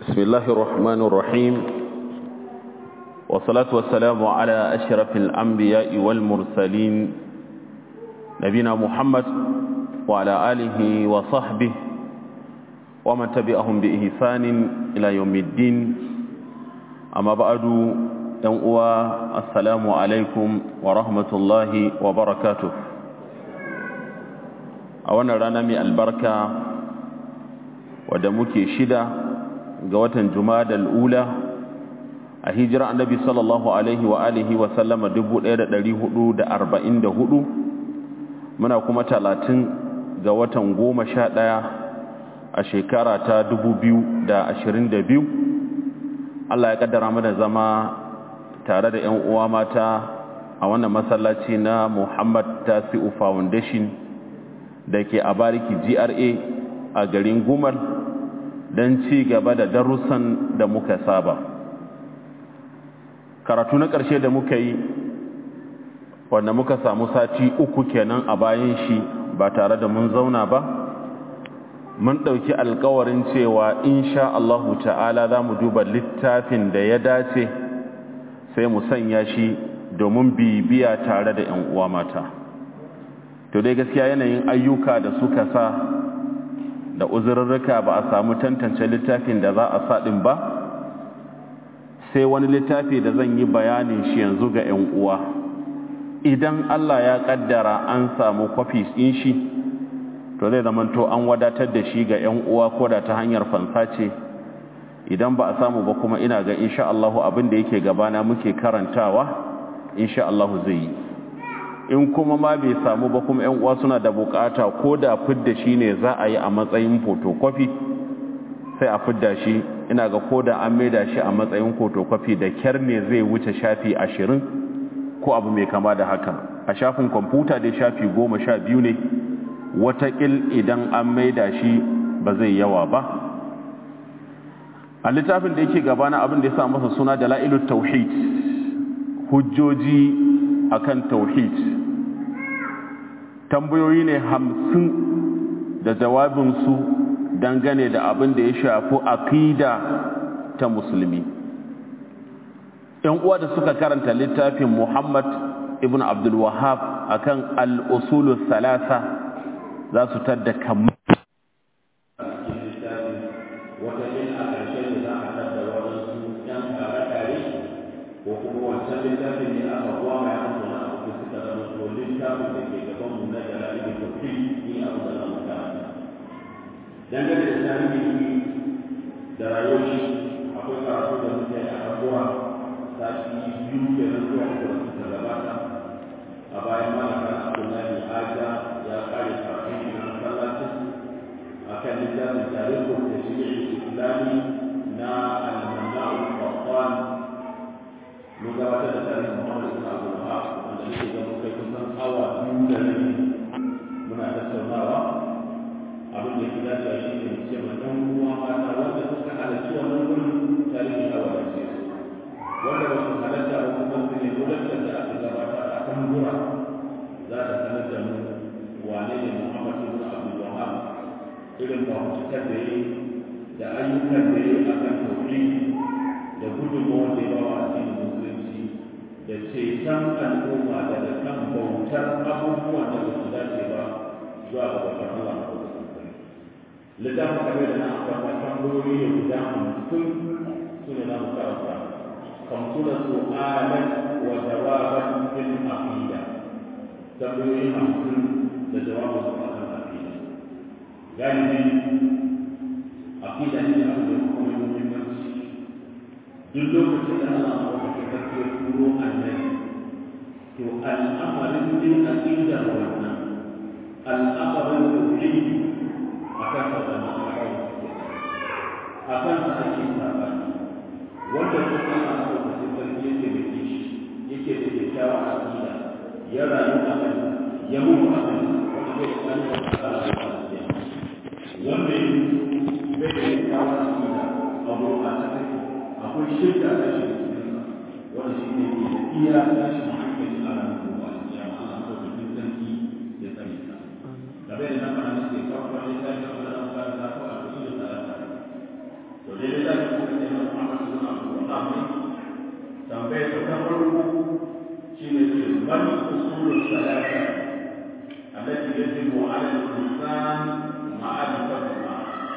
بسم الله الرحمن الرحيم والصلاة والسلام على أشرف الأنبياء والمرسلين نبينا محمد وعلى آله وصحبه ومن تبعهم بإحسان إلى يوم الدين أما بعد ينقوى السلام عليكم ورحمة الله وبركاته أولا رنمي البركة ودمك شدة ga watan Jumadal Ula a hijira Annabi sallallahu alaihi wa alihi wa sallama 1444 muna kuma 30 ga watan 11 a shekara ta 2022 Allah ya kaddara mana zama tare da ƴan uwa mata a wannan masallaci na Muhammad Tasi'u Foundation da ke a Bariki GRA a garin Gumal don ci gaba da darussan da muka saba karatu na ƙarshe da muka yi wanda muka samu sati uku kenan a bayan shi ba tare da mun zauna ba mun ɗauki alkawarin cewa insha Allahu ta'ala za mu duba littafin da ya dace sai mu sanya shi domin bibiya tare da 'yan uwa mata to dai gaskiya yanayin ayyuka da suka sa da uzurrurruka ba a samu tantance littafin da za a saɗin ba sai wani littafi da zan yi bayanin shi yanzu ga 'yan uwa idan Allah ya ƙaddara an samu kwafis ɗin shi to zai zamanto an wadatar da shi ga 'yan uwa ko da ta hanyar fansa ce idan ba a samu ba kuma ina ga insha Allahu abin da yake gabana muke karantawa insha Allahu zai yi in kuma ma bai samu ba kuma yan uwa suna da bukata ko da fidda shi ne za a yi a matsayin photocopy sai a fidda shi ina ga ko da an maida shi a matsayin photocopy da kyar ne zai wuce shafi ashirin ko abu mai kama da haka a shafin kwamfuta dai shafi goma sha biyu ne watakil idan an maida shi ba zai yawa ba a littafin da yake gabana abin da ya sa masa suna da la'ilut tauhid hujjoji akan tauhid tambayoyi ne hamsin da jawabinsu dangane da abin da ya shafi aqida ta musulmi ‘yan uwa da suka karanta littafin muhammad ibn abdul wahab akan al'usulu salasa za su tadda kamar dangane da tarihi da rayuwar shi akwai karatu da muke a abuwa sati biyu da na zuwa uku da suka gabata a bayan malaka abdullahi aja ya kare karatu shi na masallacin a kan littafin tarihin da shi islami na al-manna'u qattan mun gabatar da tarihin muhammad ibn abdul wahab wanda nake ga mun kai kusan awa biyu da rabi muna tattaunawa abin da gida da shi ne ce ma ɗan uwa mata wanda suka halarci wannan wurin tarihi ya wadace su wanda ba su halarta ba kuma su ne gudanar da aka gabata a kan gura za ta sanar da mu wane ne Muhammad ibn Abdul Wahhab irin fafutukar da yi da ayyukan da yi a kan tauhid da gudunmawar da ya bawa addinin musulunci da ceton al'umma daga kan bautar abubuwan da ba su dace ba zuwa ga babbar Allah littafin kamar da na ambata tambayoyi ne guda hamsin su ne za mu karanta kamsuna su'alan wa jawaban fil aqida tambayoyi hamsin da jawabin su akan aqida galibi aqida ne da abu da kuma muhimmanci duk lokacin da Allah ya wata kake turo annabi to al'amarin din aqida wannan al'amarin tauhid akan waɗannan abubuwa a kan sa ake sabani wanda kuma ana ɗaukacin sarki yake da kishi yake da kyakkyawa a ƙila ya rayu a kan ya mutu a kan wanda zai kan da tsara da kwanciya wanda ya bai da kyakkyawa a ƙila a gurɓata take akwai shirka da shi da cikin wanda shi ne ke da iya tashi hankali a ranar gobe a cikin Allah ɗaukacin sarki ya tsare ta. Gabe da nan ana nake kawo wani tashi a wani amfani da ko a cikin da to dai da za su kuma ne Muhammad bin Abdul Wahhab tambayar ta ta farko shine ce man usulul salata allati yajibu ala al-insan ma'rifatuha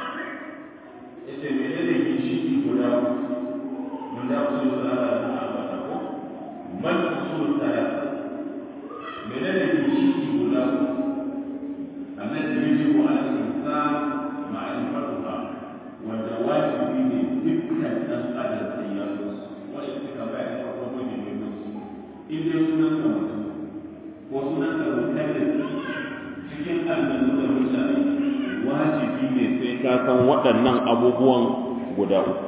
yace menene ginshiki guda mun da usulul salata na ambata ko man usulul salata menene ginshiki guda allati yajibu ala al-insan ma'rifatuha wanda wajibi ne dukkan ɗan adam sai ya zo wani suka bayar da farko ne mai mutu in dai sunan ka mutum ko sunan ka mutum cikin aljannu da mutane wajibi ne sai ka san waɗannan abubuwan guda uku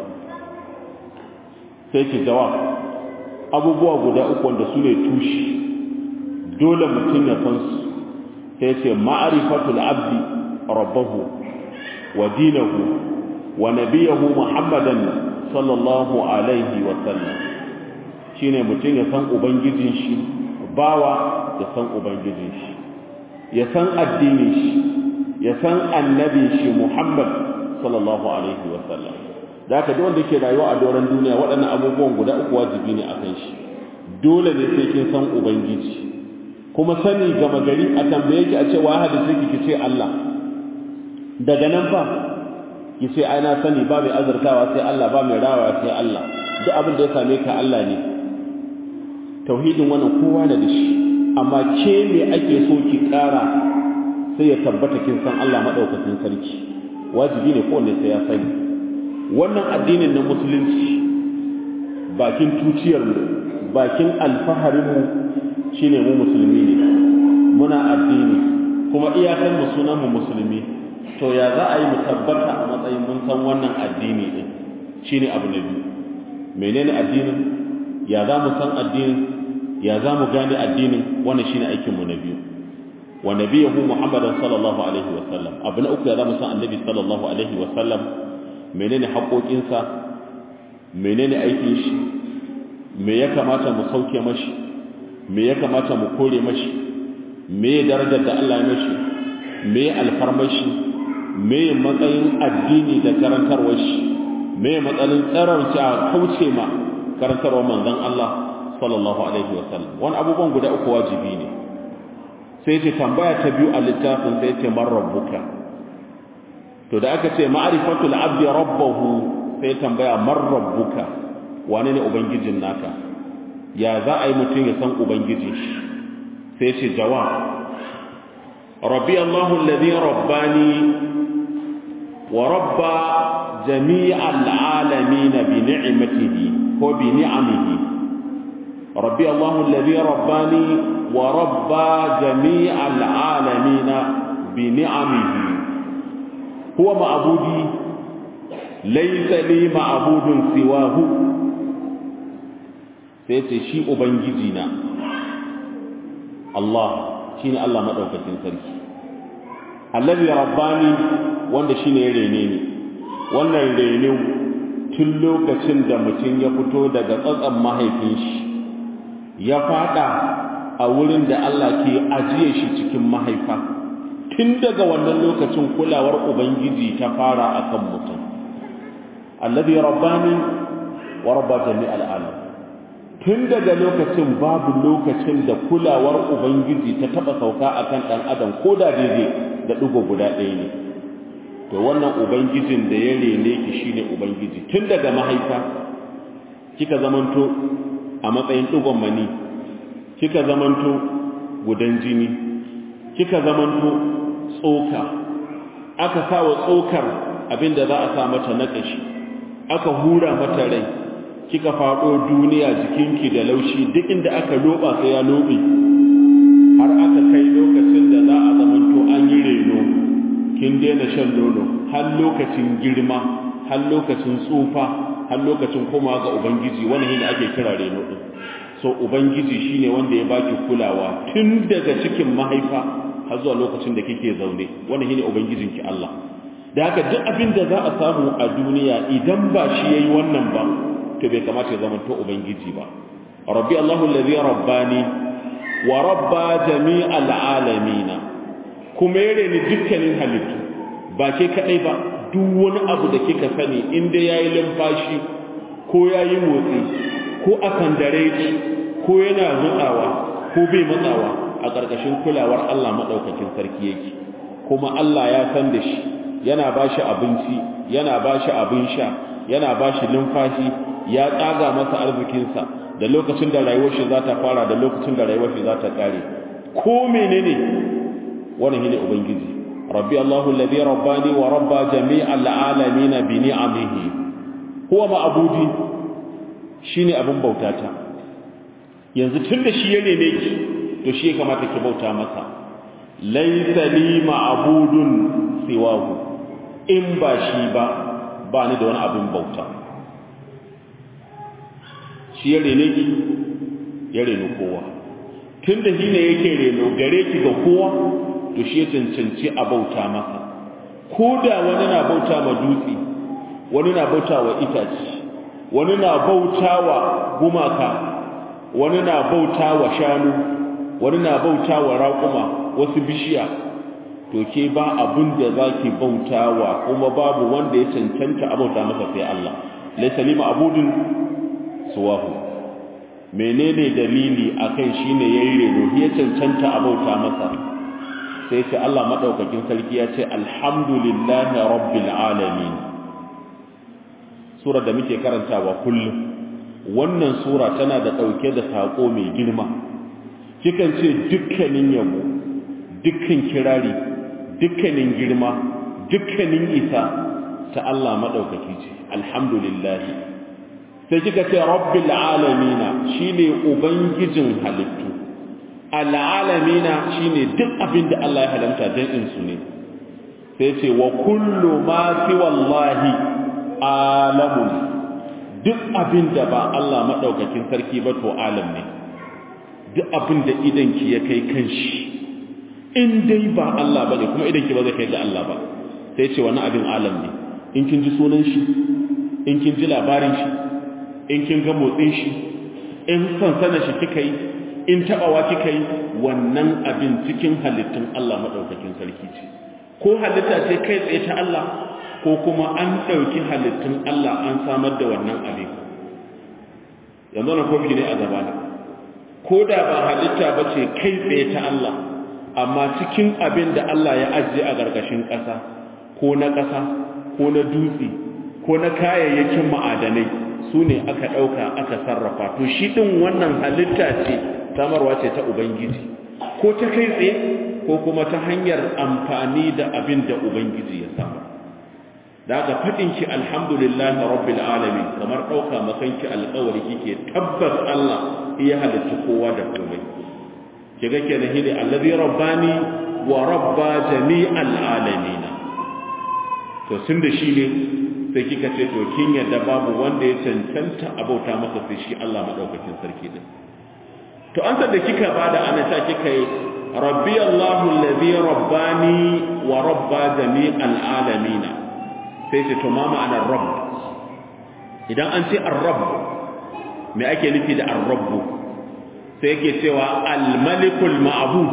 sai ki jawab abubuwa guda uku wanda su ne tushe dole mutum ya san su sai ce ma'arifatul abdi rabbahu wa dinahu wa nabiyahu muhammadan sallallahu alaihi wa sallam shine mutum ya san ubangijin shi bawa ya san ubangijin shi ya san addinin shi ya san annabin shi muhammad sallallahu alaihi wa sallam da haka duk wanda ke rayuwa a doron duniya waɗannan abubuwan guda uku wajibi ne akan shi dole ne sai kin san ubangiji kuma sani gama gari a tambaye ki a ce wa hadisi ki ce Allah daga nan fa ki ce ai na sani ba mai azurtawa sai Allah ba mai rawa sai Allah duk abin da ya same ka Allah ne tauhidin wannan kowa na da shi amma ke me ake so ki kara sai ya tabbata kin san Allah madaukakin sarki wajibi ne kowanne sai ya sani wannan addinin na musulunci bakin tuciyar mu bakin alfaharin mu shine mu musulmi ne muna addini kuma iyakan mu sunan mu musulmi to ya za a yi mu tabbata a matsayin mun san wannan addini din shine abu na biyu menene addinin ya za mu san addinin ya za mu gane addinin wannan shine aikin mu na biyu wa nabiyahu muhammadan sallallahu alaihi wa sallam abu na uku ya za mu san annabi sallallahu alaihi wa sallam menene haƙoƙinsa menene aikin shi me ya kamata mu sauke mashi me ya kamata mu kore mashi me darajar da Allah ya mashi me alfarmashi me matsayin addini da karantarwar shi me matsalin tsararci a kauce ma karantarwar manzon Allah sallallahu alaihi wa sallam wani abubuwan guda uku wajibi ne sai ce tambaya ta biyu a littafin sai ce man rabbuka to da aka ce ma'rifatul abdi rabbahu sai tambaya man rabbuka wane ne ubangijin naka ya za a yi mutum ya san ubangijin shi sai ce jawab rabbi allahu alladhi rabbani wa rabba jami'al alamin bi ni'matihi ko bi ni'amihi rabbi allahu alladhi rabbani wa rabba jami'al alamin bi ni'amihi huwa ma'budi laysa li ma'budun siwahu sai ce shi ubangiji na Allah shine Allah madaukakin sarki allazi rabbani wanda shine ya rene ni wannan rene tun lokacin da mutum ya fito daga tsatsan mahaifin shi ya fada a wurin da Allah ke ajiye shi cikin mahaifa tun daga wannan lokacin kulawar ubangiji ta fara akan mutum allazi rabbani wa rabba jami'al alamin tun daga lokacin babu lokacin da kulawar ubangiji ta taba sauka akan dan adam ko da daidai da digo guda ɗaya ne to wannan ubangijin da ya rene ki shine ubangiji tun daga mahaifa kika zamanto a matsayin digon mani kika zamanto gudan jini kika zamanto tsoka aka sa wa tsokar abinda za a sa mata na ƙashi aka hura mata rai kika faɗo duniya jikinki da laushi duk inda aka loba sai ya lobe har aka kai lokacin da za a zamanto an yi reno kin daina shan nono har lokacin girma har lokacin tsufa har lokacin koma ga ubangiji wannan shine ake kira reno din so ubangiji shine wanda ya baki kulawa tun daga cikin mahaifa har zuwa lokacin da kike zaune wannan shine ubangijinki Allah da haka duk abin da za a samu a duniya idan ba shi yayi wannan ba to bai kamata ya zama to ubangiji ba rabbi allahu allazi rabbani wa rabba jami'al alamin kuma yare ni dukkanin halittu ba ke kadai ba duk wani abu da kika sani inda yayi limfashi ko yayi motsi ko akan dare ko yana mutsawa ko bai matsawa a ƙarƙashin kulawar Allah madaukakin sarki yake kuma Allah ya san da shi yana bashi abinci yana bashi abin sha yana bashi numfashi ya tsaga masa arzikinsa da lokacin da rayuwar shi za ta fara da lokacin da rayuwar shi za ta kare ko menene wannan shine ubangiji rabbi Allahu alladhi rabbani wa rabba jami'al alamin bi ni'amihi huwa ma'budi shine abin bautata yanzu tunda shi ya neme ki to shi ya kamata ki bauta masa laysa li ma'budun siwahu in ba shi ba ba ni da wani abin bauta shi ya rene ki ya reno kowa tun da shi ne yake reno gare ki ga kowa to shi ya cancanci a bauta masa ko da wani na bauta ma dutse wani na bauta wa itace wani na bauta wa gumaka wani na bauta wa shanu wani na bauta wa raƙuma wasu bishiya to ke ba abin da za ki bauta wa kuma babu wanda ya cancanta a bauta masa sai Allah laisa lima abudun suwahu menene dalili akan shine yayi reno ya cancanta a bauta masa sai ce Allah madaukakin sarki ya ce alhamdulillahi rabbil alamin sura da muke karantawa kullum wannan sura tana da dauke da sako mai girma kikan ce dukkanin yabo dukkan kirari dukkanin girma dukkanin isa ta Allah madaukaki ce alhamdulillah sai kika ce rabbil alamina shine ubangijin halittu alalamina shine duk abin da Allah ya halamta dan in su ne sai ce wa kullu ma fi wallahi alamun duk abin da ba Allah madaukakin sarki ba to alam ne duk abin da idan ki ya kai kanshi in dai ba Allah bane kuma idan ki ba zai kai ga Allah ba sai ce wani abin alam ne in kin ji sunan shi in kin ji labarin shi in kin ga motsin shi in sansana shi kika yi in tabawa kika yi wannan abin cikin halittun Allah madaukakin sarki ce ko halitta ce kai tsaye ta Allah ko kuma an dauki halittun Allah an samar da wannan abin yanzu na kofi ne a gabana ko da ba halitta ba ce kai tsaye ta Allah amma cikin abin da Allah ya ajiye a gargashin ƙasa ko na ƙasa ko na dutse ko na kayayyakin ma'adanai su ne aka ɗauka aka sarrafa to shi ɗin wannan halitta ce samarwa ce ta ubangiji ko ta kai tsaye ko kuma ta hanyar amfani da abin da ubangiji ya samar da aka faɗin ki alhamdulillahi rabbil alamin kamar ɗauka makanki alƙawari kike tabbas Allah iya halitta kowa da komai kiga kenan hidi allazi rabbani wa rabba jami'al alamin to tun da shi ne sai kika ce to kin yadda babu wanda ya cancanta abauta masa sai shi Allah madaukakin sarki din to an da kika bada ana ta kika yi rabbi Allahu allazi rabbani wa rabba jami'al alamin sai ce to ma ma'anar rabb idan an ce ar-rabb me ake nufi da ar-rabb sai yake cewa al-malikul ma'bud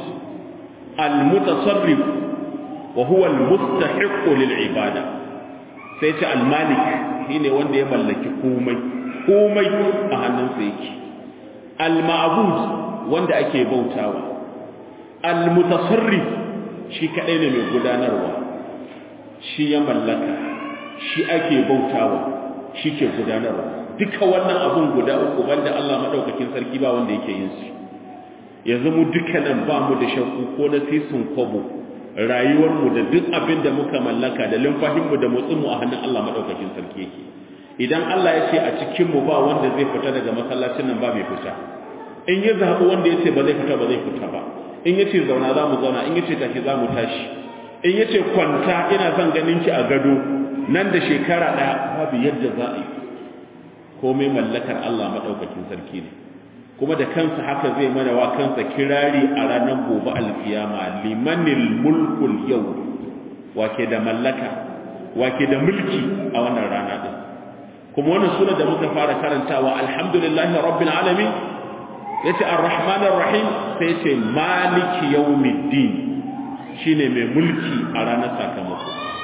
al-mutasarrif wa huwa al-mustahiq lil ibada sai ce al-malik shine wanda ya mallaki komai komai a hannunsa yake al-ma'bud wanda ake bautawa al-mutasarrif shi kadai ne mai gudanarwa shi ya mallaka shi ake bautawa shi ke gudanarwa duka wannan abun guda uku banda Allah madaukakin sarki ba wanda yake yin su yanzu mu dukkanin ba mu da shakku ko na sisin kwabo rayuwarmu da duk abin da muka mallaka da limfahinmu da motsinmu a hannun Allah madaukakin sarki yake idan Allah ya ce a cikinmu ba wanda zai fita daga masallacin nan ba mai fita in ya zaɓi wanda ya ce ba zai fita ba zai fita ba in ya ce zauna za mu zauna in ya ce tashi za mu tashi in ya ce kwanta ina son ganin ki a gado nan da shekara ɗaya babu yadda za a yi komai mallakar Allah maɗaukakin sarki ne kuma da kansa haka zai mana wa kansa kirari a ranar gobe alkiyama limanil mulkul yau wake da mallaka wake da mulki a wannan rana din kuma wannan sura da muka fara karantawa alhamdulillahi rabbil alamin yace arrahmanir rahim sai yace maliki yawmiddin shine mai mulki a ranar sakamako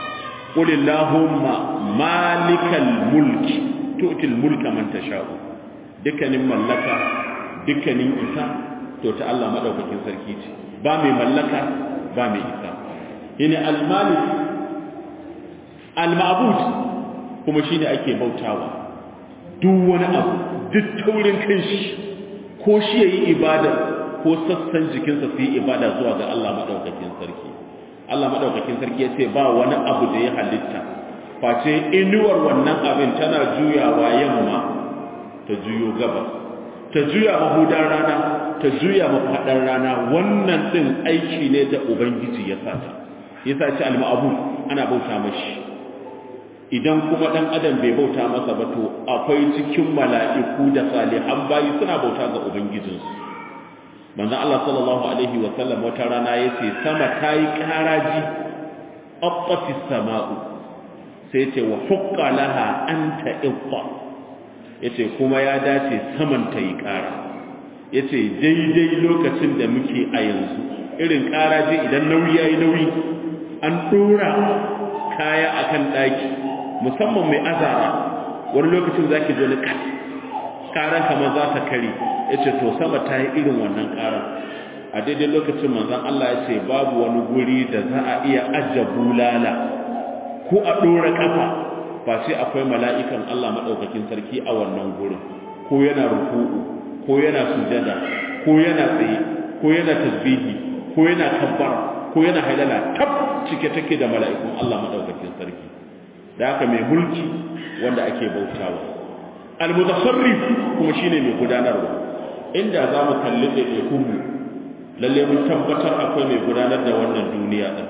qul allahumma malikal mulki tu'til mulka man tasha'u dukkanin mallaka dukkanin isa to ta Allah madaukakin sarki ce ba mai mallaka ba mai isa ina al-malik al-ma'bud kuma shine ake bautawa duk wani abu duk taurin kanshi ko shi yayi ibada ko sassan jikinsa su yi ibada zuwa ga Allah madaukakin sarki Allah madaukakin sarki yace ba wani abu da ya halitta face inuwar wannan abin tana juyawa yamma ta juyo gabas ta juya mahudan rana ta juya mafaɗar rana wannan ɗin aiki ne da ubangiji ya sata ya sace al-ma'bud ana bauta mashi idan kuma ɗan adam bai bauta masa ba to akwai cikin mala'iku da salihan bayi suna bauta ga ubangijinsu manzon Allah sallallahu alaihi wa sallam wata rana yace sama tayi karaji aqatis sama'u sai ce wa hukka laha anta iqta yace kuma ya dace saman ta yi ƙara yace daidai lokacin da muke a yanzu irin ƙaraje idan nauyi yayi nauyi an dora kaya akan daki musamman mai azara wani lokacin zaki ji wani kat karan kamar za ta kare yace to sama ta yi irin wannan ƙaran a daidai lokacin manzon Allah ya ce babu wani guri da za a iya ajja bulala ko a ɗora ƙafa ba sai akwai mala'ikan Allah maɗaukakin sarki a wannan gurin ko yana ruku'u ko yana sujada ko yana tsaye ko yana tasbihi ko yana kabbara ko yana hailala tab cike take da mala'ikun Allah maɗaukakin sarki da haka mai mulki wanda ake bautawa al-mutasarrif kuma shine mai gudanarwa inda za mu kalli ɗaiɗaikun mu lalle mun tabbatar akwai mai gudanar da wannan duniya ɗin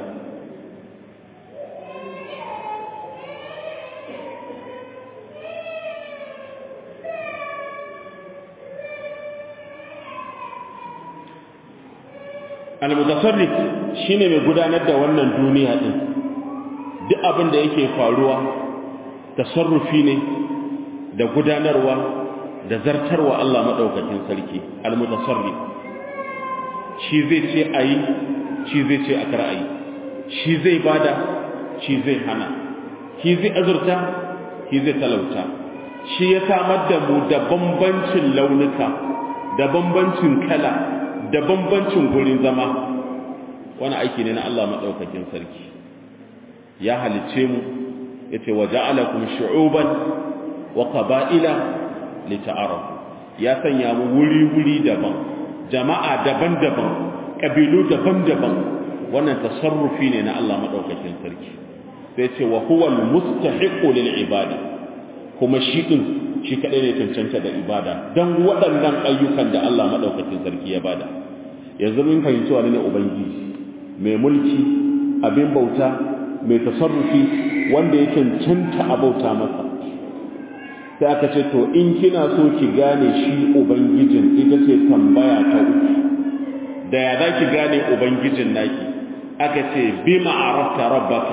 al-mutasarrif shine mai gudanar da wannan duniya din duk abin da yake faruwa tasarrufi ne da gudanarwa da zartarwa Allah madaukakin sarki al-mutasarrif shi zai ce ayi shi zai ce a kar ayi shi zai bada shi zai hana shi zai azurta shi zai talauta shi ya samar da mu da bambancin launuka da bambancin kala da bambancin gurin zama wani aiki ne na Allah maɗaukakin sarki ya halicce mu ya ce wa ja'alakum shu'uban wa qaba'ila lita'arafu ya sanya mu wuri-wuri daban jama'a daban-daban ƙabilu daban-daban wannan tasarrufi ne na Allah maɗaukakin sarki sai ce wa huwa al-mustahiqu lil ibada kuma shi din shi kadai ne cancanta da ibada dan waɗannan ayyukan da Allah maɗaukakin sarki ya bada yanzu mun fahimci wani ne ubangiji mai mulki abin bauta mai tasarrufi wanda ya cancanta a bauta masa sai aka ce to in kina so ki gane shi ubangijin ita ce tambaya ta uku da ya za ki gane ubangijin naki aka ce bi ma'arafta rabbaka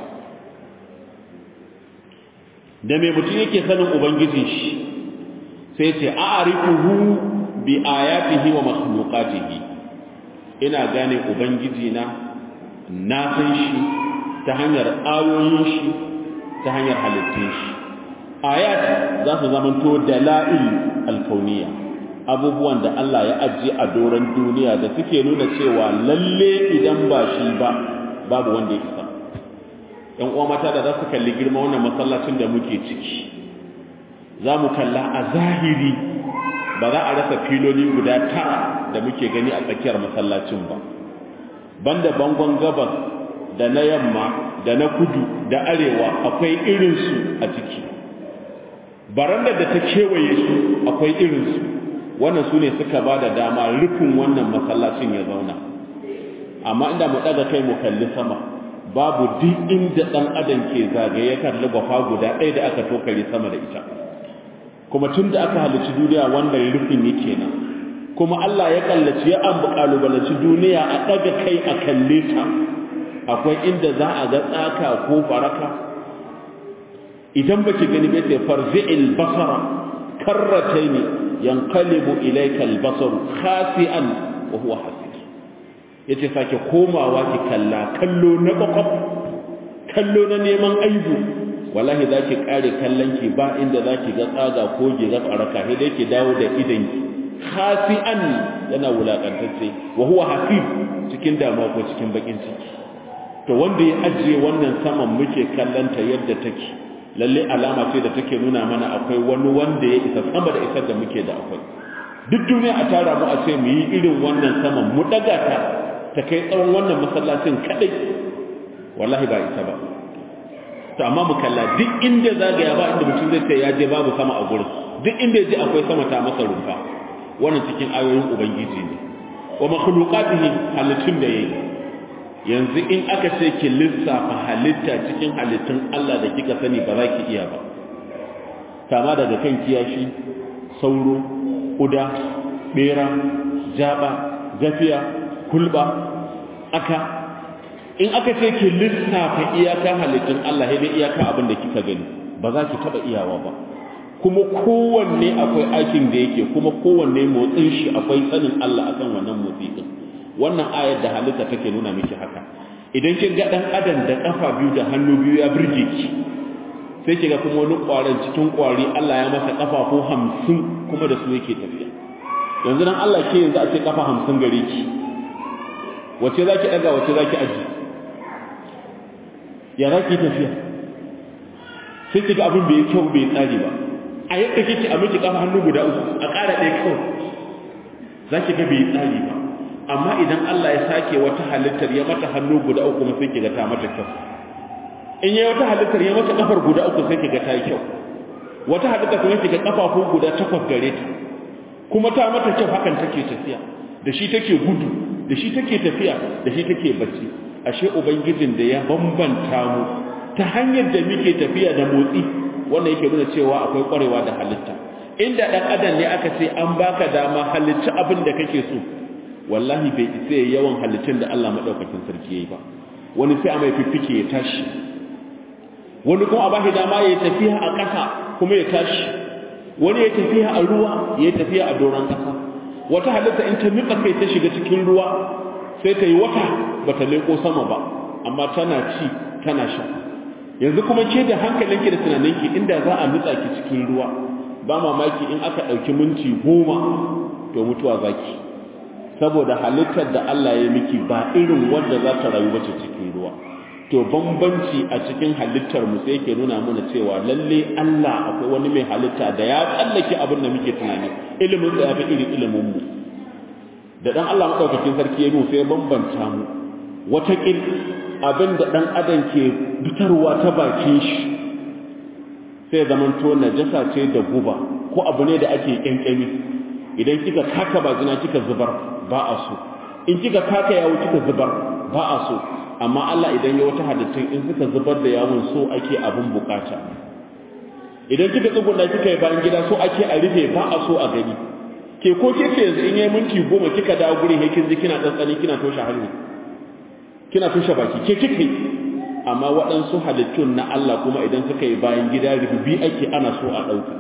da mai mutum yake sanin ubangijin shi sai ce a'rifuhu bi ayatihi wa makhluqatihi ina gane ubangiji na na san shi ta hanyar ayoyin shi ta hanyar halittun shi ayat za su zamanto dala'il alkauniya abubuwan da Allah ya ajiye a doron duniya da suke nuna cewa lalle idan ba shi ba babu wanda ya isa ‘yan uwa mata da za su kalli girma wannan masallacin da muke ciki za mu kalla a zahiri ba za a rasa filoli guda tara da muke gani a tsakiyar masallacin ba banda bangon gabas da na yamma da na kudu da arewa akwai irinsu a ciki barandar da ta kewaye su akwai irinsu wannan su ne suka ba da dama rufin wannan masallacin ya zauna amma inda mu ɗaga kai mu kalli sama babu duk inda ɗan adam ke zagaye kalli gwafa guda ɗaya da aka tokare sama da ita kuma tun da aka halicci duniya wannan rufin yake nan kuma Allah ya kallaci ya an kalubalanci duniya a ɗaga kai a kalle ta akwai inda za a ga tsaka ko faraka idan baki gani bai sai farzi'il basara karrataini yanqalibu ilayka al-basaru khasi'an wa huwa hasir yace sake komawa ki kalla kallo na bakwab kallo na neman aibu wallahi za ki kare kallon ki ba inda za ki ga tsaga ko ki ga tsaraka sai dai ki dawo da idan ki khasi'an yana wulakantacce wa huwa hasib cikin damuwa ko cikin bakin ciki to wanda ya ajiye wannan saman muke kallanta yadda take lalle alama ce da take nuna mana akwai wani wanda ya isa sama da isar da muke da akwai duk duniya a tara mu a ce mu yi irin wannan saman mu daga ta ta kai tsawon wannan masallacin kadai wallahi ba isa ba to amma mu kalla duk inda zagaya ba inda mutum zai ce ya je babu sama a gurin duk inda ya je akwai sama ta masa rumfa wannan cikin ayoyin ubangiji ne wa makhluqatihi halittun da yayi yanzu in aka ce ki lissafa halitta cikin halittun Allah da kika sani ba za ki iya ba kama daga kan kiyashi sauro kuda bera jaba gafiya kulba aka in aka ce ki lissafa iyaka halittun Allah sai dai iyaka abin da kika gani ba za ki taba iyawa ba kuma kowanne akwai aikin da yake kuma kowanne motsin shi akwai sanin Allah akan wannan motsi din wannan ayar da halitta take nuna miki haka idan kin ga dan adam da kafa biyu da hannu biyu ya burge ki sai kiga kuma wani kwaran cikin kwari Allah ya masa kafafu 50 kuma da su yake tafiya yanzu dan Allah ke yanzu a ce kafa 50 gare ki wace zaki daga wace zaki aji ya zaki tafiya sai kiga abin bai kyau bai tsari ba a yadda kike a miki kafa hannu guda uku a ƙara ɗaya kawai zaki ga bai tsari ba amma idan Allah ya sake wata halittar ya mata hannu guda uku kuma sai kiga ta mata kyau in yayi wata halittar ya mata kafar guda uku sai kiga ta yi kyau wata halitta kuma kiga kafafu guda takwas gare ta kuma ta mata kyau hakan take tafiya da shi take gudu da shi take tafiya da shi take bacci ashe ubangijin da ya bambanta mu ta hanyar da muke tafiya da motsi wannan yake nuna cewa akwai kwarewa da halitta inda dan adam ne aka ce an baka dama halitta abin da kake so wallahi bai isa yawan halittun da Allah madaukakin sarki yayi ba wani sai a mai fiffike ya tashi wani kuma a bashi dama ya tafiya a ƙasa kuma ya tashi wani ya tafiya a ruwa ya tafiya a doron ƙasa wata halitta in ta nutsa kai ta shiga cikin ruwa sai ta yi wata bata leko sama ba amma tana ci tana sha yanzu kuma ke da hankalinki da tunaninki inda za a nutsa ki cikin ruwa ba mamaki in aka ɗauki minti goma to mutuwa zaki saboda halittar da Allah ya miki ba irin wanda za ta rayu bace cikin ruwa to bambanci a cikin halittar mu sai yake nuna mana cewa lalle Allah akwai wani mai halitta da ya tsallake abin da muke tunani ilimin sa ya fi irin ilimin mu da dan Allah madaukakin sarki ya mu sai bambanta mu wata kin abin da dan adam ke fitarwa ta bakin shi sai zamanto najasa ce da guba ko abu ne da ake kyankyami idan kika kaka bajina kika zubar ba a so in kika kaka yawo kika zubar ba a so amma Allah idan ya wata halittun in suka zubar da yawon so ake abin bukata idan kika tsuguna kika yi bayan gida so ake a rufe ba a so a gani ke ko ke ce yanzu in yi minti goma kika dawo guri he kin ji kina tsantsani kina toshe hannu kina toshe baki ke kike amma waɗansu halittun na Allah kuma idan suka yi bayan gida rububi ake ana so a ɗauka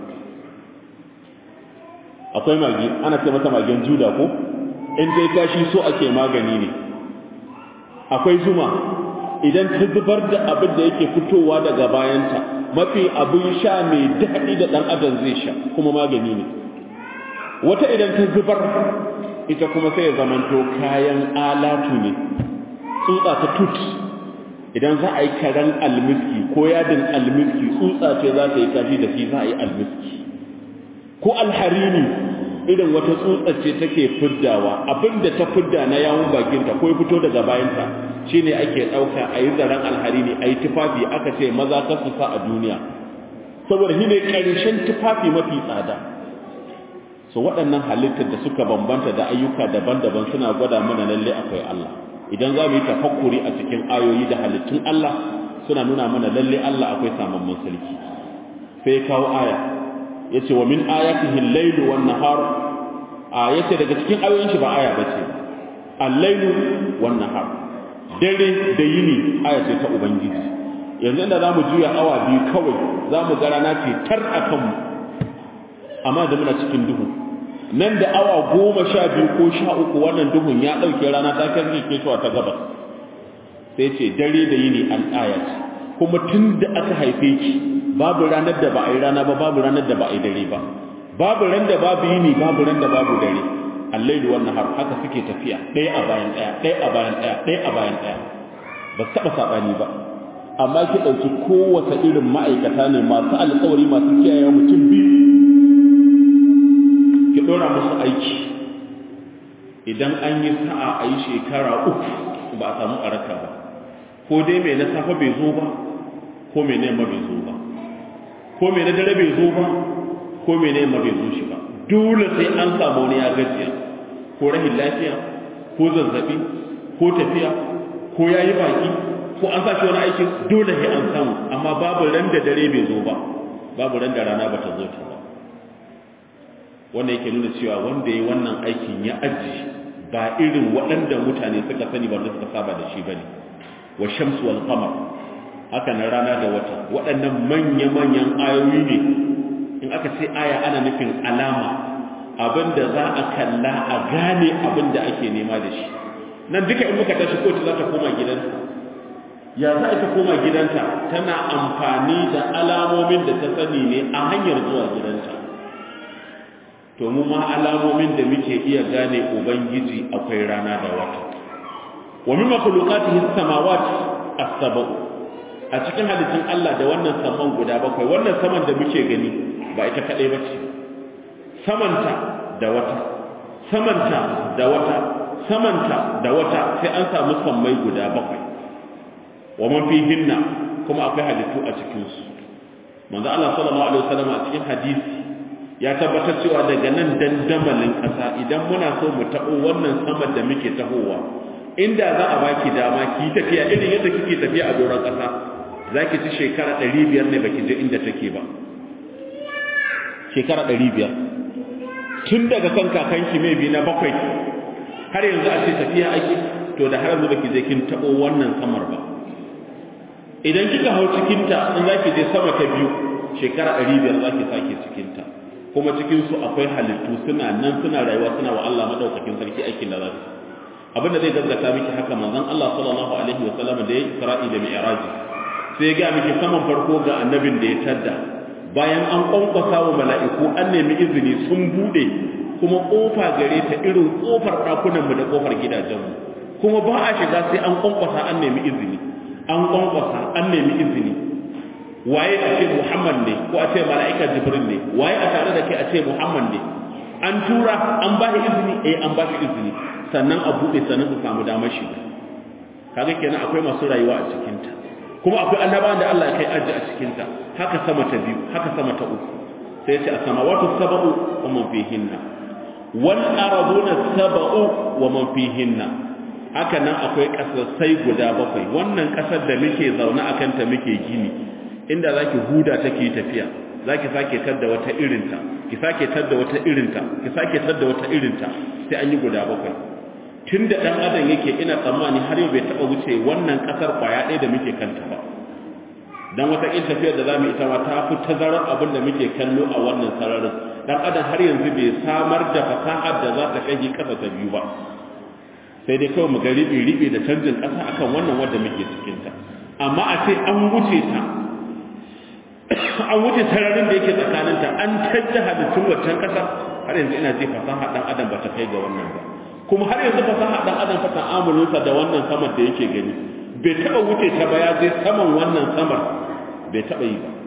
akwai magi ana ce mata magen juda ko in dai kashi so ake magani ne akwai zuma idan ta zubar da abin da yake fitowa daga bayanta mafi abin sha mai daɗi da ɗan adam zai sha kuma magani ne wata idan ta zubar ita kuma sai ya zamanto kayan alatu ne tsutsa ta tut idan za a yi karen almiski ko yadin almiski tsutsa ce za ta yi kashi da shi za a yi almiski ko alharini irin wata tsutsar ce take fiddawa abinda ta fidda na yawun bakinta ko ya fito daga bayanta shine ake ɗauka a yi zaren alharini a yi tufafi aka ce maza ta su sa a duniya saboda shi ne ƙarshen tufafi mafi tsada so waɗannan halittar da suka bambanta da ayyuka daban-daban suna gwada mana lalle akwai Allah idan za mu yi tafakkuri a cikin ayoyi da halittun Allah suna nuna mana lalle Allah akwai samamman sarki sai kawo aya yace wa min ayatihi al-layl wan nahar ayati daga cikin ayoyin shi ba aya bace al-layl wan nahar dare da yini aya ce ta ubangiji yanzu inda zamu juya awa biyu kawai zamu ga rana ce tar akan mu amma da muna cikin duhu nan da awa goma sha biyu ko sha uku wannan duhun ya ɗauke rana ta kan ke cewa ta gabas sai ce dare da yini an aya ce kuma tun da aka haife ki babu ranar da ba a yi rana ba babu ranar da ba a yi dare ba babu ran da babu yini babu ran da babu dare allailu wannan har haka suke tafiya ɗaya a bayan ɗaya ɗaya a bayan ɗaya ɗaya a bayan ɗaya ba su taɓa saɓani ba amma ki ɗauki kowace irin ma'aikata ne masu alƙawari masu kiyaye mutum biyu ki ɗora musu aiki idan an yi sa'a a yi shekara uku ba a samu araka ba ko dai mai na safe bai zo ba ko mai na yamma bai zo ba ko mai na dare bai zo ba ko mai na yamma bai zo shi ba dole sai an samu wani ya gajiya ko rahin lafiya ko zazzabi ko tafiya ko ya yi baki ko an sa shi wani aikin dole sai an samu amma babu ran da dare bai zo ba babu ran da rana ba ta zo ta ba wanda yake nuna cewa wanda ya wannan aikin ya aji ba irin waɗanda mutane suka sani ba da suka saba da shi bane wa shamsu wal qamar haka na rana da wata waɗannan manya-manyan ayoyi ne in aka ce aya ana nufin alama abinda za a kalla a gane abinda ake nema da shi nan duka in muka tashi kotu za ta koma gidanta ya za ta koma gidanta tana amfani da alamomin da ta sani ne a hanyar zuwa gidanta to mu ma alamomin da muke iya gane ubangiji akwai rana da wata wa min makhluqatihi samawati as-sab'u a cikin halittun Allah da wannan saman guda bakwai wannan saman da muke gani ba ita kadai bace samanta da wata samanta da wata samanta da wata sai an samu sammai guda bakwai wa man fihinna kuma akwai halittu a cikin su manzo Allah sallallahu alaihi wasallam a cikin hadisi ya tabbatar cewa daga nan dandamalin ƙasa idan muna so mu taɓo wannan saman da muke tahowa inda za a baki dama ki tafiya irin yadda kike tafiya a doron ƙasa za ki ci shekara ɗari biyar ne baki je inda take ba shekara ɗari biyar tun daga kan kakanki mai bi na bakwai har yanzu a ce tafiya ake to da har yanzu baki je kin taɓo wannan samar ba idan kika hau cikinta in za ki je sama ta biyu shekara ɗari biyar za ki sake cikinta kuma cikinsu akwai halittu suna nan suna rayuwa suna wa Allah madaukakin sarki aikin da za su abinda zai gaggata miki haka manzon Allah sallallahu alaihi wa sallam da ya Isra'i da Mi'raj sai ya ga miki saman farko ga annabin da ya tadda bayan an kwankwasa wa mala'iku an nemi izini sun bude kuma kofa gare ta irin kofar dakunan mu da kofar gidajen mu kuma ba a shiga sai an kwankwasa an nemi izini an kwankwasa an nemi izini waye a ce Muhammad ne ko a ce mala'ika Jibril ne waye a tare da kai a ce Muhammad ne an tura an ba shi izini eh an ba shi izini sannan a buɗe sannan su samu damar shi kaga kenan akwai masu rayuwa a cikin ta kuma akwai annabawan da Allah ya kai aji a cikin ta haka sama ta biyu haka sama ta uku sai ya ce as-samawati sab'u wa man fihinna wal arduna sab'u wa man fihinna haka nan akwai kasasai guda bakwai wannan kasar da muke zaune akan ta muke gini inda zaki huda take tafiya zaki sake tadda wata irinta ki sake tadda wata irinta ki sake tadda wata irinta sai an yi guda bakwai tunda dan adam yake ina tsammani har yau bai taba wuce wannan kasar kwaya ɗaya da muke kanta ba dan wata in tafiyar da zamu ita ma ta fi tazarar abin da muke kallo a wannan sararin dan adam har yanzu bai samar da fasahar da za ta kai kasa ta biyu ba sai dai kawai mu ga ribi ribi da canjin kasa akan wannan wanda muke cikin ta amma a ce an wuce ta an wuce sararin da yake tsakaninta an tajja halittun waccan ƙasa har yanzu ina ji fasaha ɗan adam ba ta kai ga wannan ba kuma har yanzu fasaha ɗan adam fa ta'amulinsa da wannan saman da yake gani bai taɓa wuce ta ba ya je saman wannan samar bai taɓa yi ba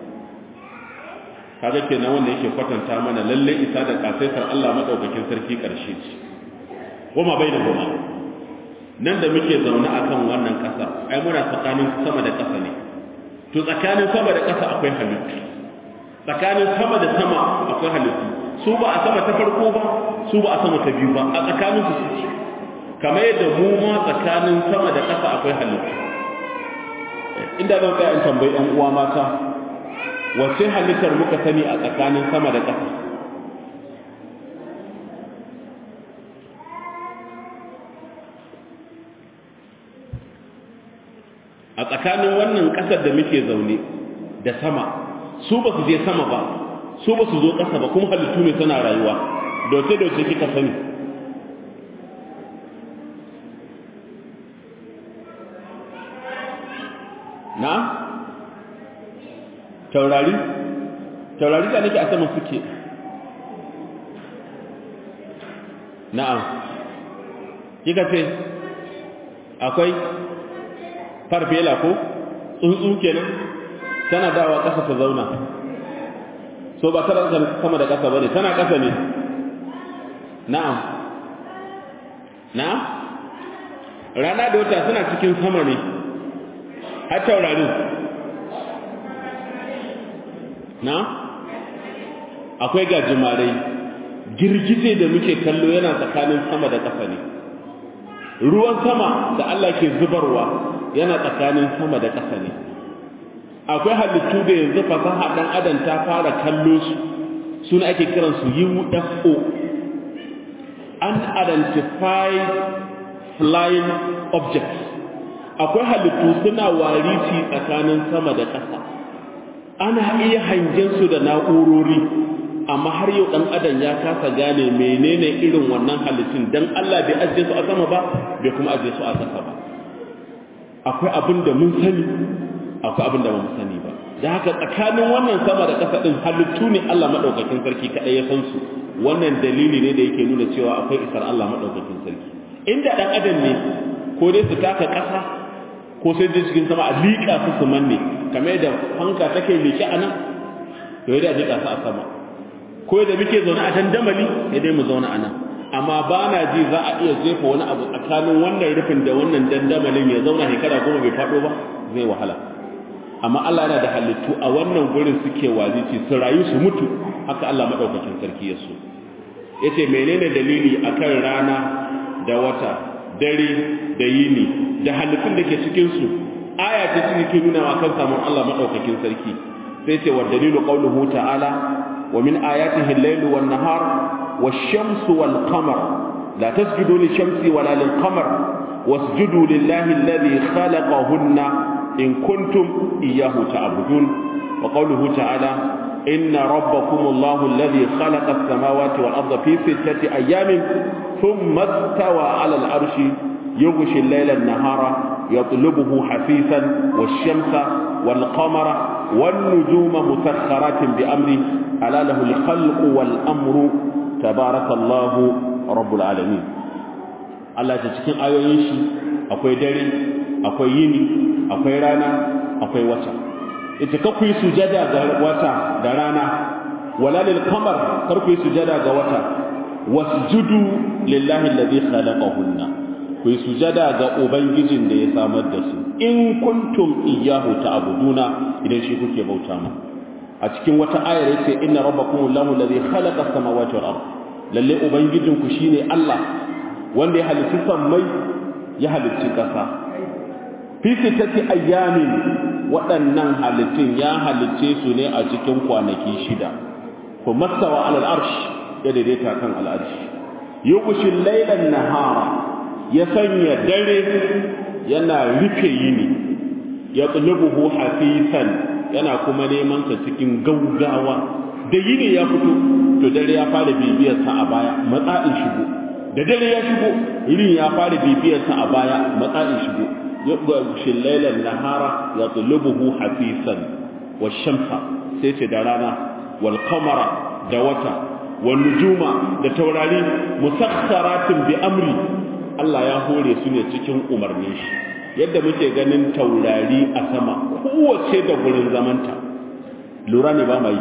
kaga kenan wanda yake kwatanta mana lalle isa da kasaitar Allah madaukakin sarki ƙarshe ce goma bai da goma nan da muke zaune akan wannan ƙasa ai muna tsakanin sama da ƙasa ne to tsakanin sama da ƙasa akwai halittu tsakanin sama da sama akwai halittu su ba a sama ta farko ba su ba a sama ta biyu ba a tsakanin su suke kamar yadda mu ma tsakanin sama da ƙasa akwai halittu inda zan tsaya in tambayi ɗan uwa mata wace halittar muka sani a tsakanin sama da ƙasa a tsakanin wannan ƙasar da muke zaune da sama su ba su je sama ba su ba su zo ƙasa ba kuma halittu ne suna rayuwa doce-doce kika sani na taurari taurari da nake a sama suke na'am kika ce akwai farfela ko tsuntsu kenan tana dawa ƙasa ta zauna so ba tana sama da ƙasa bane tana ƙasa ne na'am na'am rana da wata suna cikin sama ne har taurarin na akwai gajimarai girgije da muke kallo yana tsakanin sama da ƙasa ne ruwan sama da Allah ke zubarwa yana tsakanin sama da ƙasa ne akwai halittu da yanzu fasaha dan adam ta fara kallo su suna ake kiransu UFO unidentified flying objects akwai halittu suna warisi tsakanin sama da ƙasa ana iya hangen su da na'urori amma har yau dan adam ya kasa gane menene irin wannan halittun dan Allah bai ajiye su a sama ba bai kuma ajiye su a ƙasa ba akwai abin da mun sani akwai abin da ba mu sani ba da haka tsakanin wannan sama da ƙasa din halittu ne Allah madaukakin sarki kadai ya san su wannan dalili ne da yake nuna cewa akwai isar Allah madaukakin sarki inda dan adam ne ko dai su taka ƙasa ko sai dai cikin sama a liƙa su su manne kamar da fanka take liƙe a nan to yadda a liƙa su a sama ko da muke zaune a dandamali sai dai mu zauna a nan amma ba na ji za a iya jefa wani abu tsakanin wannan rufin da wannan dandamalin ya zauna shekara goma bai faɗo ba zai wahala amma Allah yana da halittu a wannan gurin suke wazici su rayu su mutu haka Allah madaukakin sarki ya so yace menene dalili akan rana da wata dare da yini da halittun da ke cikin su aya ta cikin nuna wa kan samun Allah madaukakin sarki sai ce wa dalilu qawluhu ta'ala wa min ayatihi al-laylu wan-nahar wash-shamsu wal-qamar la tasjudu lish-shamsi wala lil-qamar wasjudu lillahi alladhi khalaqahunna in kuntum iyyahu ta'budun wa qawluhu ta'ala inna rabbakum allahu alladhi khalaqa as-samawati wal-ardha fi sittati ayamin thumma istawa 'ala al-'arshi yughshi al-layla an-nahara yatlubuhu hasisan wash-shamsa wal-qamara wan-nujuma musakhkharatin bi amri ala lahu al-khalqu wal-amru tabarakallahu rabbul alamin Allah ta cikin ayoyin shi akwai dare akwai yini akwai rana akwai wata ita ka ku yi sujada ga wata da rana wala lil qamar kar ku yi sujada ga wata wasjudu lillahi alladhi khalaqahunna ku yi sujada ga ubangijin da ya samar da su in kuntum iyyahu ta'buduna idan shi kuke bauta ma a cikin wata ayar yace inna rabbakum allahu alladhi khalaqa as-samawati wal ard lalle ubangijinku shine Allah wanda ya halitta sammai ya halitta ƙasa fi sittati ayyamin waɗannan halittun ya halicce su ne a cikin kwanaki shida ko mastawa alal arsh ya daidaita kan al arsh yughshil laylan nahara ya sanya dare yana rufe yini ya tsulubuhu hafisan yana kuma neman sa cikin gaugawa da yini ya fito to dare ya fara bibiyar sa a baya matsa'in shigo da dare ya shigo irin ya fara bibiyar sa a baya matsa'in shigo يغشي الليل النهار يطلبه حثيثا والشمس سيتي درانا والقمر دوتا والنجوم da taurari musakharatin bi amri Allah ya hore su ne cikin umarnin shi yadda muke ganin taurari a sama kowace da gurin zamanta lura ne ba mai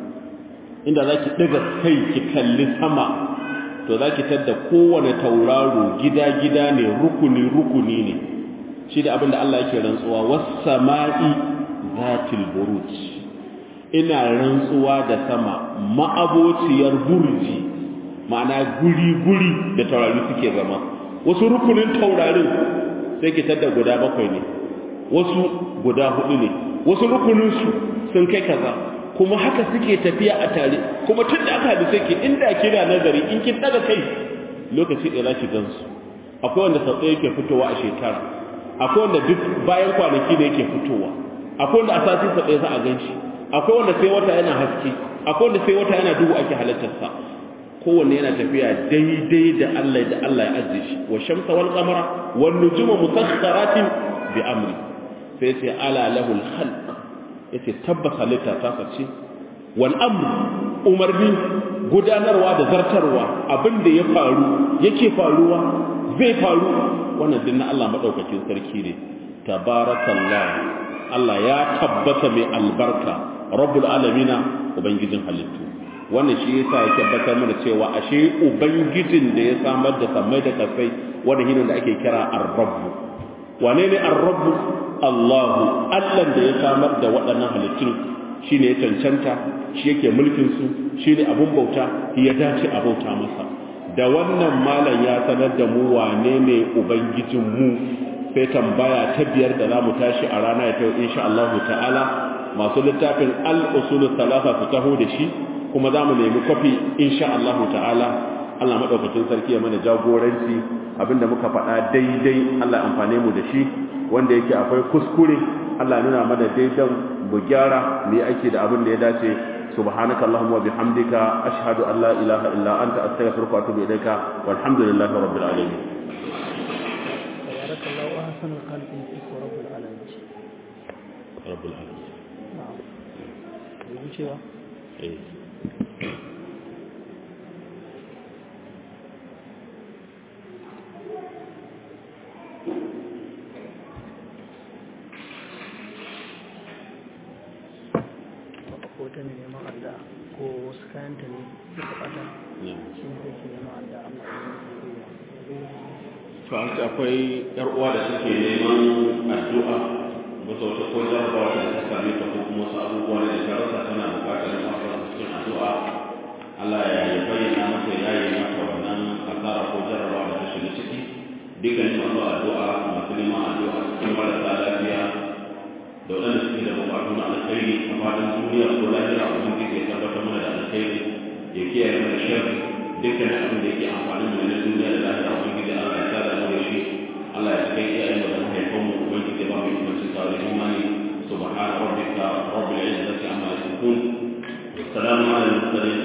inda zaki daga kai ki kalli sama to zaki tadda kowane tauraro gida-gida ne rukuni-rukuni ne shi da abinda Allah yake rantsuwa was-sama'i zatil buruj ina rantsuwa da sama ma'abociyar burji ma'ana guri-guri da taurari suke zama wasu rukunin taurarin sai ki tada guda bakwai ne wasu guda hudu ne wasu rukunin su sun kai kaza kuma haka suke tafiya a tare kuma tun da aka hadu sai ki inda kira nazari in kin daga kai lokaci ɗaya za ki gansu akwai wanda sau ɗaya yake fitowa a shekara akwai wanda duk bayan kwanaki da yake fitowa akwai wanda a sati sa ɗaya za a gan shi akwai wanda sai wata yana haske akwai wanda sai wata yana duhu ake halartarsa kowanne yana tafiya daidai da Allah da Allah ya ajiye shi wa shamsa wal qamara wan nujuma musakhkharatin bi amri sai sai ala lahul khalq yace tabbas halitta ta sace wal amr umarni gudanarwa da zartarwa abin da ya faru yake faruwa zai faru wannan din na Allah madaukakin sarki ne tabarakallah Allah ya tabbata mai albarka rabbul alamina ubangijin halittu wannan shi yasa ya tabbatar mana cewa ashe ubangijin da ya samar da samai da kasai wanda hinin da ake kira ar-rabb wane ne ar-rabb Allahu Allah da ya samar da waɗannan halittun shine ya cancanta shi yake mulkin su shine abun bauta ya dace a bauta masa da wannan malam ya sanar da mu wane ne ubangijin mu sai tambaya ta biyar da zamu tashi a rana ya tawo insha Allah ta'ala masu littafin al-usul thalatha su taho da shi kuma zamu nemi kofi insha Allah ta'ala Allah madaukakin sarki ya mana jagoranci abinda muka faɗa daidai Allah amfane mu da shi wanda yake akwai kuskure Allah nuna mana daidan mu gyara mu yi aiki da abin da ya dace subhanaka allahumma wa bihamdika ashhadu an la ilaha illa anta astaghfiruka wa atubu ilaika walhamdulillahi rabbil alamin barakallahu ahsanul khalqin fik wa rabbul alamin rabbul alamin na'am yi cewa eh ko ta ne neman adda ko wasu kayanta ne suka bata shi ne ke neman adda amma to an ce akwai yar uwa da suke neman addu'a bisa wata ko jarabawa da ta same ta ko kuma wasu abubuwa ne da ta rasa tana bukatar masu cikin addu'a Allah ya yi bayyana mata ya yi mata wannan asara ko jarabawa da ta shiga ciki dukkan masu addu'a masu neman addu'a cikin marasa lafiya da waɗanda suke da bukatu na alkhairi a fadin duniya ko lafiya a wani ya tabbatar mana da alkhairi ya kiyaye mana sharri dukkan abin da yake amfani mu na duniya da lafiya a wani gidi Allah ya sada mu da shi Allah ya cikin iyayen mu da mahaifan mu ubangiji ba mu yi kuma cika da imani subhana rabbika rabbil izzati amma yasifun salamun ala al-mursalin